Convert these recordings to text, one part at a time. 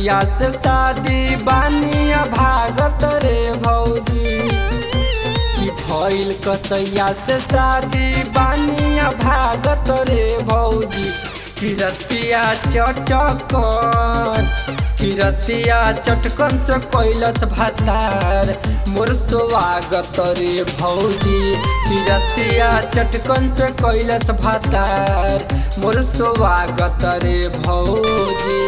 कसैया से शादी बानी भागत रे भौजी कि भइल कसैया से शादी बानी भागत रे भौजी किरतिया चटकन किरतिया चटकन से कैलस भातार मोर स्वागत रे भौजी किरतिया चटकन से कैलस भातार मोर स्वागत रे भौजी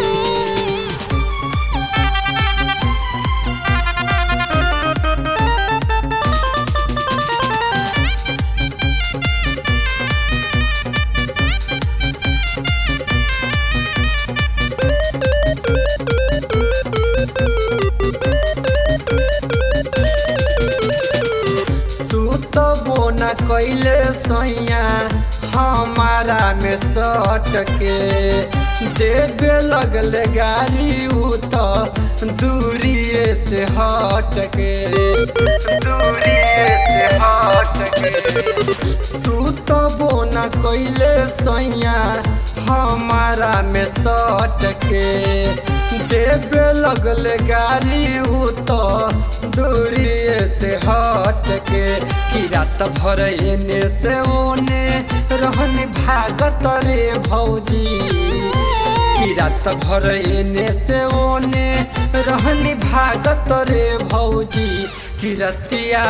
सुतबो न कैले सैया हमारा में सट के देवे लगले गाड़ी उ तो दूरिए से हट के दूरिए से हट के सुतबो न कैले सैया हमारा में सट के देवे लगले गाड़ी उ तो दूरिए से हट के कि रात भर एने से ओने रहन भागत रे भौजी कि रात भर एने से ओने रहन भागत रे भौजी कि रतिया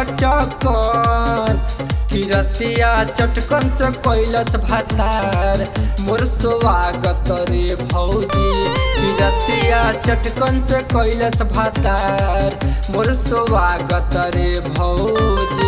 चटकन किरतिया चटकन से कैलस भातार मोर स्वागत रे भौजी किरतिया चटकन से कैलस भातार मोर स्वागत रे भौजी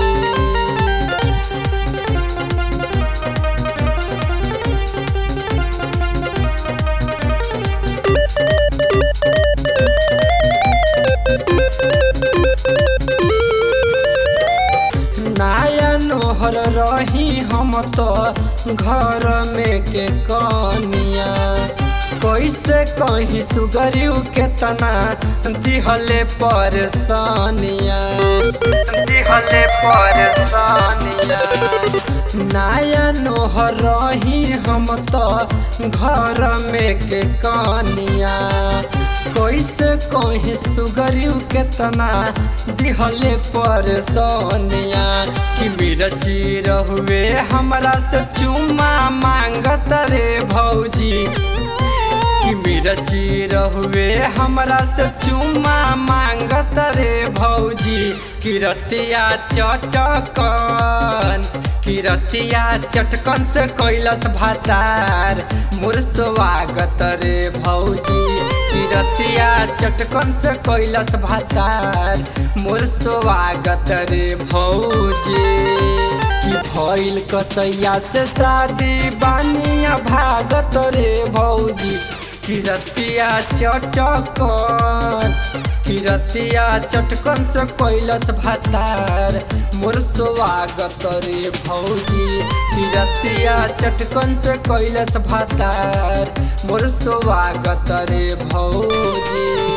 नाया नोहर रही हम तो घर में के कनिया कैसे कहीं सुगरियू के तना दिहले परेशानिया दिहले परेशानिया नाया नोहर रही हम तो घर में के कनिया कैसे कहीं सुगरियू के तना दिहले परेशानिया कि मेरा चीर हुए हमरा से चुमा मांगत रे भौजी कि मेरा चीर हुए हमरा से चुमा मांगत रे भौजी किरतिया चटकन किरतिया चटकन से कैलस भातार मोर स्वागत रे भौजी किरतिया चटकन से कैलस भातार मोर स्वागत रे भौजी कि भइल कसैया से शादी बानिया भागत रे भौजी किरतिया चटकन किरतिया चटकन से कैलस भातार मोर स्वागत रे भौजी किरतिया चटकन से कैलस भातार मोर स्वागत रे भौजी